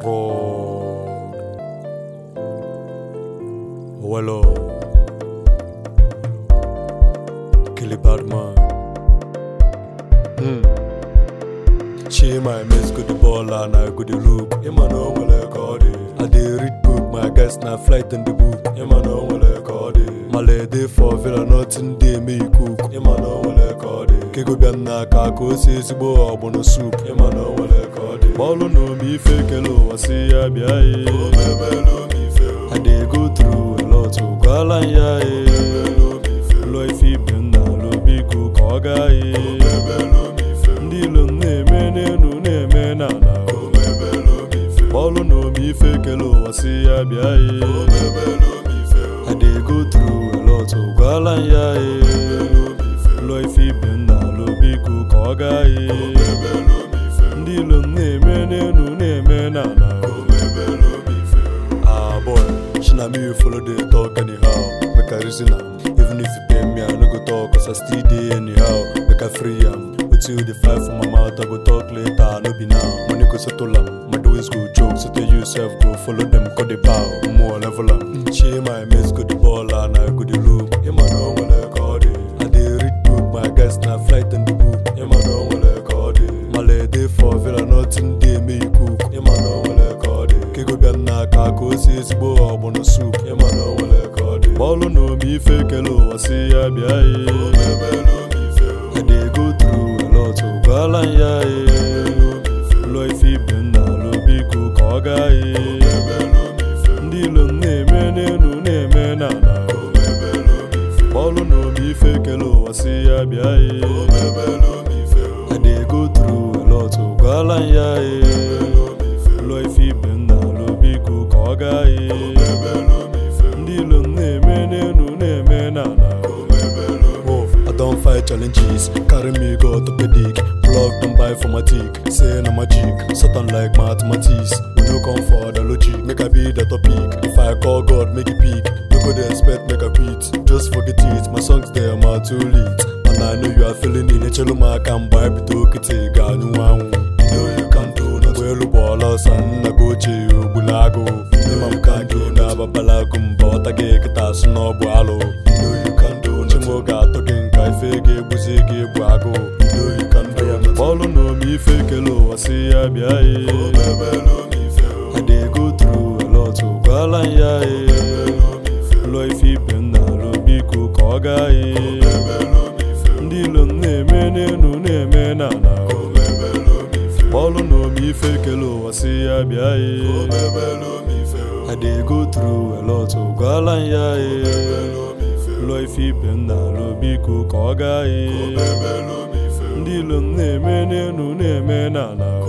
fraud. Well, kill a bad man. Hmm. She my miss good the ball and I go the look. Him I know well like all day. I dey read book, my guys na flight in the book. Him I know well like all day. My lady for villa nothing dey me cook. Him I know well like all day. Kego bịa n'aka ka o si ezigbo ọgbụnụ soup. Him I know well like all day. Bọọlụ na omi ife kele ụwa si ya bịa ye. I dey go through a lot gwala ya ye. Ụlọ ife ibe nna alụ biko ka ọ gaa ye. ndị ilo m na-eme n'elu na-eme n'ala bọọlụ na omi ife kele ụwa si ya bịa ye I dey go through a lot gwala m ya ye ụlọ ife ibe m na-alụ biko ka ọ gaa ye ndị ilo m na-eme n'elu na-eme n'ala Ah boy, she na me you follow the talk anyhow. Make I reason am. Even if you pay me, I no go talk cause I still dey anyhow. Make I free am. Until the fly from my mouth, I go talk later. No be now. Money go settle am. My doings go joke. So tell yourself go follow them. Cut the bow. More level am. She my mates go the ball and I go the loop. Him I know what I call it. I dey read book. My guys na flight in the book. Him I know what I call it. My lady for villa nothing dey me cook. Him I know what I call it. Kego bịa n'aka ka o si ezigbo ọgbụnụ soup. Him I know what I call it. Bọọlụ na omi ife kele ụwa si ya bịa ye. I dey go through a lot gwala m ya ye. Ụlọ ife ibe m na-alụ biko ka ọ gaa ye. Ndị ilo m na-eme n'elu na-eme n'ala. Bọọlụ na omi ife kele ụwa si ya bịa ye. I dey go through a lot gwala m ya ye. Ụlọ ife ibe m na-alụ biko ka ọ gaa ye. Ndị ilo m na-eme n'elu na-eme n'ala. Wolf, I don't fight challenges. Carry me go orthopedic. Plug them by for my tick. Say na magic. Satan like mathematics. We no come for the logic. Make I be the topic. If I call God, make it peak. No go dey expect make I quit. Just forget it. My songs there are too late. And I know you are feeling it. Echelu m aka mgbe anyị bido kịtị ga anyụ anwụ. You know you can do nothing. Mgbe elu bụ ọla ọsọ nna gị ochie ogbula agụ. Ịma m ka gị na-ababala agụ mba ọta gị kịta asụ na ọ bụ alụ. You know you can do nothing. Chimo ga-atọ gị nka ife ga-egbuzi gị egbu agụ. You know you can do nothing. Bọọlụ na omi ife kele ụwa si ya bịa ye. I dey go through a lot gwala m ya ye. Ụlọ ife ibe m na-alụ biko ka ọ gaa ye. Ndị ilo m na-eme n'elu na-eme n'ala. Bọọlụ na omi ife kele ụwa si ya bịa ye. I dey go through a lot gwala m ya ye. Ụlọ ife ibe m na-alụ biko ka ọ gaa ye. Ndị ilo m na-eme n'elu na-eme n'ala.